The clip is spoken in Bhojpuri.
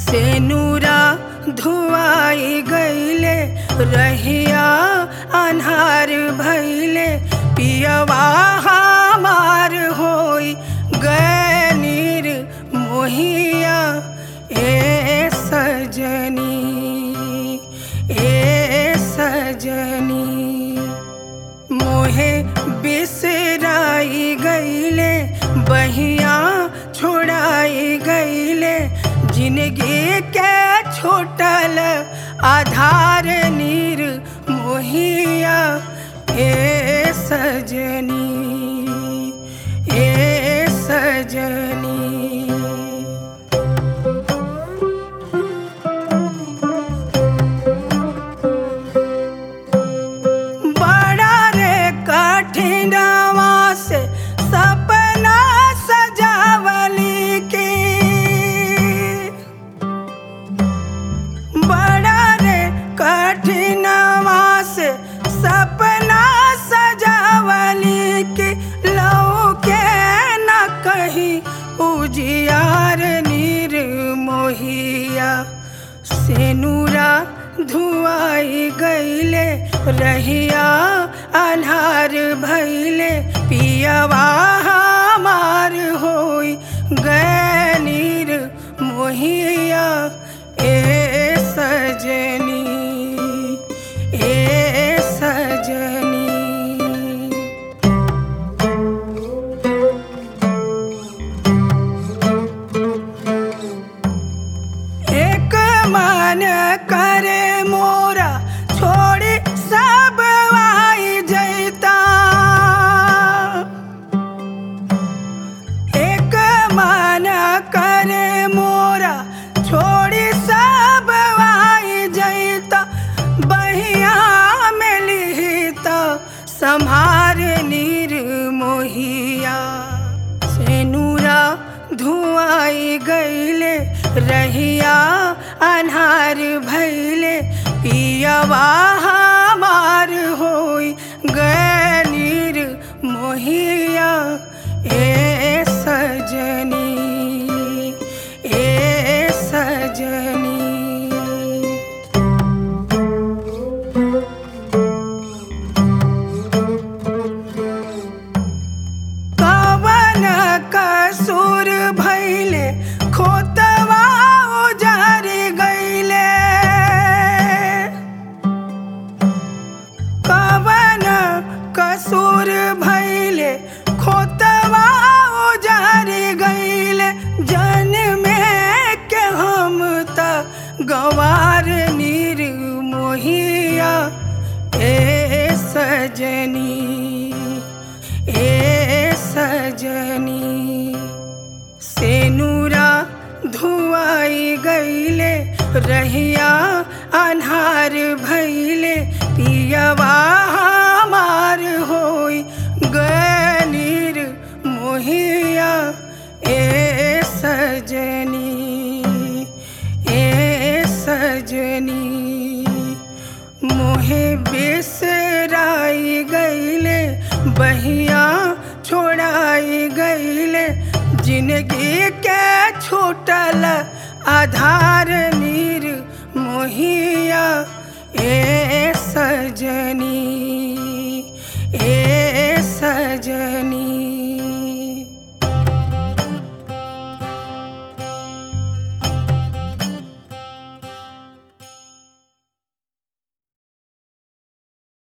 से नूरा धुआई गईले रहिया अन्हार भैले पियवा हमार होई गनीर मोहिया ए सजनी ए सजनी मोहे बिसराई गईले बहिया छोड़ाई गईले जिंदगी के छोटल आधार नीर मोहिया ए सजनी ए सजनी बड़ा रे कठिनवा से सपना सजावली के बड़ा रे कठिनवा से सपना सजावली के लौ के न कहीं उजियार नीर मोहिया सेनुरा धुआई गईले रहिया अन्हार भैले पियवा हमार होई गनीर मोहिया ए सजनी ए सजनी एक मन करे मोरा छोड़ी सब आई जैता एक मन करे मोरा छोड़ी सब आई जैता बहिया में लिहिता संभार नीर मोहिया सेनुरा धुआई गईले रहिया अन्हार भैले पियवा हमार होई गनीर मोहिया ए सजनी ए सजनी कवन कसूर भैले खोतवा उजार गईले कवन कसूर भैले खोतवा उजार गईले जन में के हम त गवार नीर मोहिया ए सजनी ए सजनी सेनुरा धुआई गईले रहिया अन्हार भैले पियवा हमार होई गनीर मोहिया ए सजनी ए सजनी मोहे बिसराई गईले बहिया छोड़ाई गईले जिंदगी के छोटल आधार नीर मोहिया ए सजनी